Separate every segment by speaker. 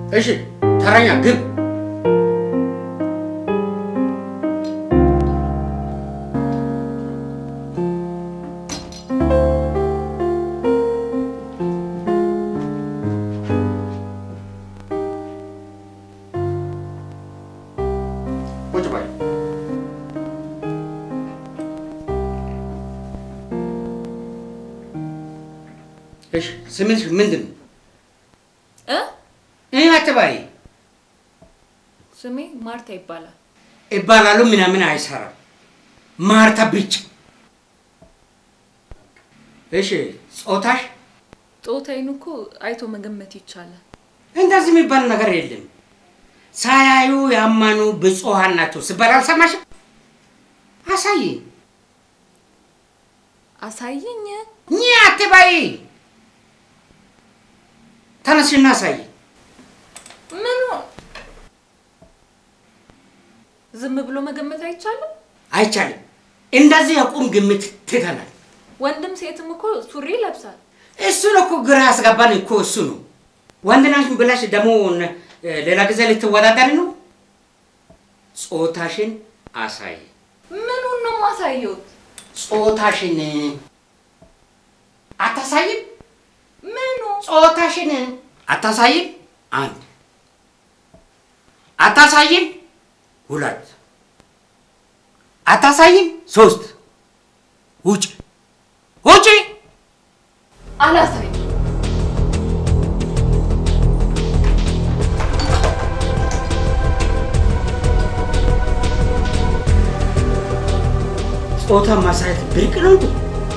Speaker 1: እሺ ተረኛ ግብ ቁጭ በል። እሺ ስምሽ ምንድን ነው?
Speaker 2: እ
Speaker 1: ይህ አትበይ።
Speaker 2: ስሜ ማርታ ይባላል።
Speaker 1: ይባላሉ ምናምን አይሰራም። ማርታ ብቻ። እሺ ጾታሽ?
Speaker 2: ጾታዬን እኮ አይቶ መገመት ይቻላል።
Speaker 1: እንደዚህ የሚባል ነገር የለም። ሳያዩ ያመኑ ብፁዓን ናቸው ሲባል አልሰማሽም? አሳይ
Speaker 2: አሳየኝ።
Speaker 1: ኝ አትበይ። ተነስሽና አሳይ።
Speaker 2: ምኑ ዝም ብሎ መገመት አይቻልም?
Speaker 1: አይቻልም። እንደዚህ የቁም ግምት ትተናል።
Speaker 2: ወንድም ሴትም እኮ ሱሪ ይለብሳል።
Speaker 1: እሱን እኮ ግራ ያስገባን እኮ እሱ ነው። ወንድ ነሽ ብለሽ ደግሞ ሌላ ጊዜ ልትወዳደሪ ነው። ጾታሽን አሳይ።
Speaker 2: ምኑን ነው ማሳየውት?
Speaker 1: ጾታሽን አታሳይም?
Speaker 2: ምኑ
Speaker 1: ጾታሽን አታሳይም? አንድ አታሳይም? ሁለት አታሳይም? ሶስት ውጭ ውጭ።
Speaker 2: አላሳይም።
Speaker 1: ጾታ ማሳየት ብርቅ ነው እንዴ?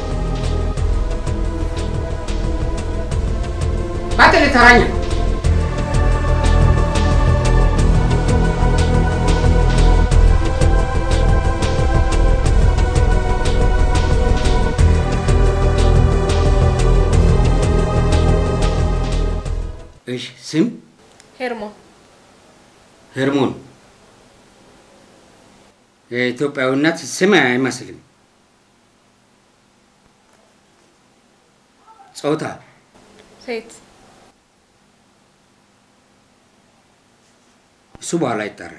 Speaker 1: ባትል ተራኛ እሺ፣ ስም
Speaker 2: ሄርሞ
Speaker 1: ሄርሞን። የኢትዮጵያዊነት ስም አይመስልም። ጾታ
Speaker 2: ሴት
Speaker 1: እሱ በኋላ ይጠራል።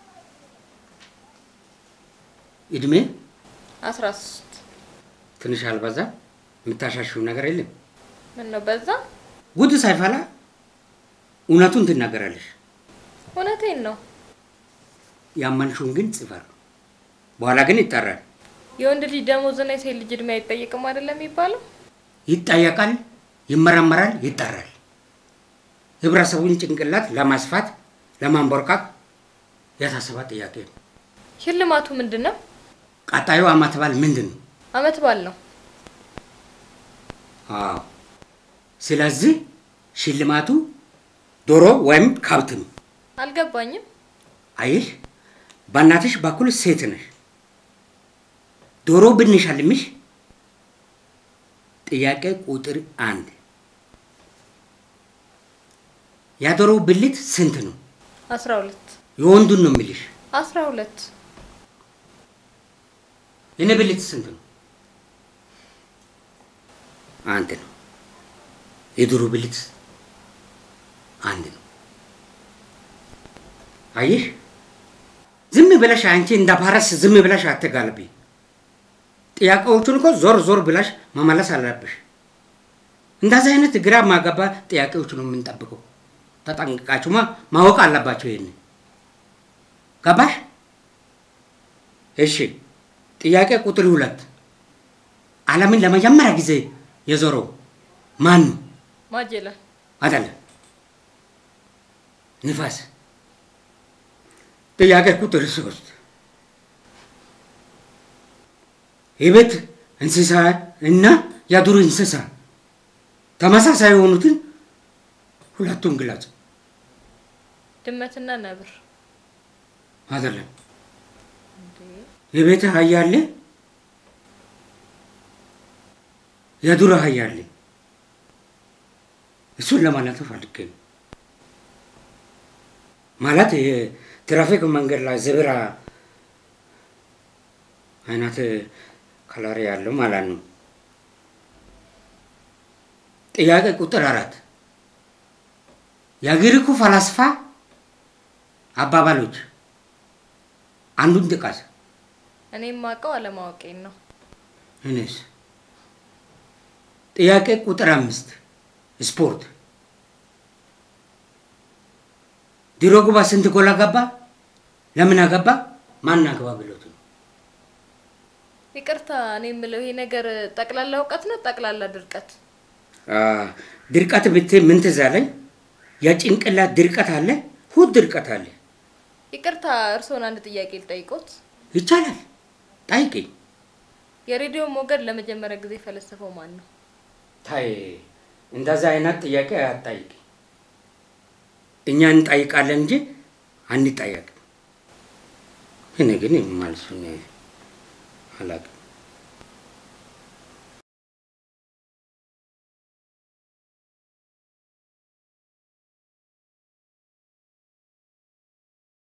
Speaker 1: እድሜ
Speaker 2: አስራ ሶስት
Speaker 1: ትንሽ አልበዛ? የምታሻሽው ነገር የለም።
Speaker 2: ምን ነው በዛ?
Speaker 1: ጉድ ሳይፈላ እውነቱን ትናገራለሽ።
Speaker 2: እውነቴን ነው።
Speaker 1: ያመንሽውን ግን ጽፈር፣ በኋላ ግን ይጠራል።
Speaker 2: የወንድ ልጅ ደሞዝና የሴት ልጅ እድሜ አይጠየቅም አይደለም የሚባለው?
Speaker 1: ይጠየቃል፣ ይመረመራል፣ ይጠራል። ህብረተሰቡን ጭንቅላት ለማስፋት ለማንቦርቃቅ የታሰበ ጥያቄ ነው።
Speaker 2: ሽልማቱ ምንድን ነው?
Speaker 1: ቀጣዩ ዓመት በዓል ምንድን ነው?
Speaker 2: አመት በዓል ነው።
Speaker 1: አዎ። ስለዚህ ሽልማቱ ዶሮ ወይም ከብት ነው።
Speaker 2: አልገባኝም።
Speaker 1: አየሽ፣ በእናትሽ በኩል ሴት ነሽ። ዶሮ ብንሸልምሽ ጥያቄ ቁጥር አንድ የዶሮ ብልት ስንት ነው?
Speaker 2: አስራ ሁለት
Speaker 1: የወንዱን ነው የሚልሽ።
Speaker 2: አስራ ሁለት
Speaker 1: የኔ ብልት ስንት ነው? አንድ ነው። የዶሮ ብልት አንድ ነው። አየሽ፣ ዝም ብለሽ አንቺ እንደ ፓረስ ዝም ብለሽ አትጋልቢ። ጥያቄዎቹን እኮ ዞር ዞር ብለሽ መመለስ አለብሽ። እንደዚህ አይነት ግራ ማገባ ጥያቄዎች ነው የምንጠብቀው። ተጠንቅቃችሁማ ማወቅ አለባቸው። ይሄን ገባሽ? እሺ። ጥያቄ ቁጥር ሁለት ዓለምን ለመጀመሪያ ጊዜ የዞረው ማን ነው?
Speaker 2: ማጀላን
Speaker 1: አይደለም፣ ንፋስ። ጥያቄ ቁጥር ሶስት የቤት እንስሳ እና የዱር እንስሳ ተመሳሳይ የሆኑትን ሁለቱን ግለጽ።
Speaker 2: ድመትና ነብር
Speaker 1: አይደለም፣ የቤት አህያ አለ፣ የዱር አህያ አለ። እሱን ለማለት ፈልጌ ነው። ማለት የትራፊክ መንገድ ላይ ዘብራ አይነት ከለር ያለው ማለት ነው። ጥያቄ ቁጥር አራት የግሪኩ ፈላስፋ አባባሎች አንዱን ጥቀስ።
Speaker 2: እኔ የማውቀው አለማወቄን ነው።
Speaker 1: እኔስ ጥያቄ ቁጥር አምስት ስፖርት ድሮግባ ስንት ጎል አገባ? ለምን አገባ? ማን አገባ ብሎት ነው።
Speaker 2: ይቅርታ፣ እኔ የምለው ይሄ ነገር ጠቅላላ እውቀት ነው ጠቅላላ ድርቀት?
Speaker 1: አ፣ ድርቀት ብት ምን ትዝ አለኝ? የጭንቅላት ድርቀት አለ፣ ሁድ ድርቀት አለ።
Speaker 2: ይቅርታ፣ እርስዎን አንድ ጥያቄ ልጠይቆት።
Speaker 1: ይቻላል፣ ጠይቅኝ።
Speaker 2: የሬዲዮ ሞገድ ለመጀመሪያ ጊዜ የፈለሰፈው ማን ነው?
Speaker 1: ታይ እንደዛ አይነት ጥያቄ አትጠይቅኝ። እኛ እንጠይቃለን እንጂ አንጠየቅም። እኔ ግን መልሱን አላውቅም።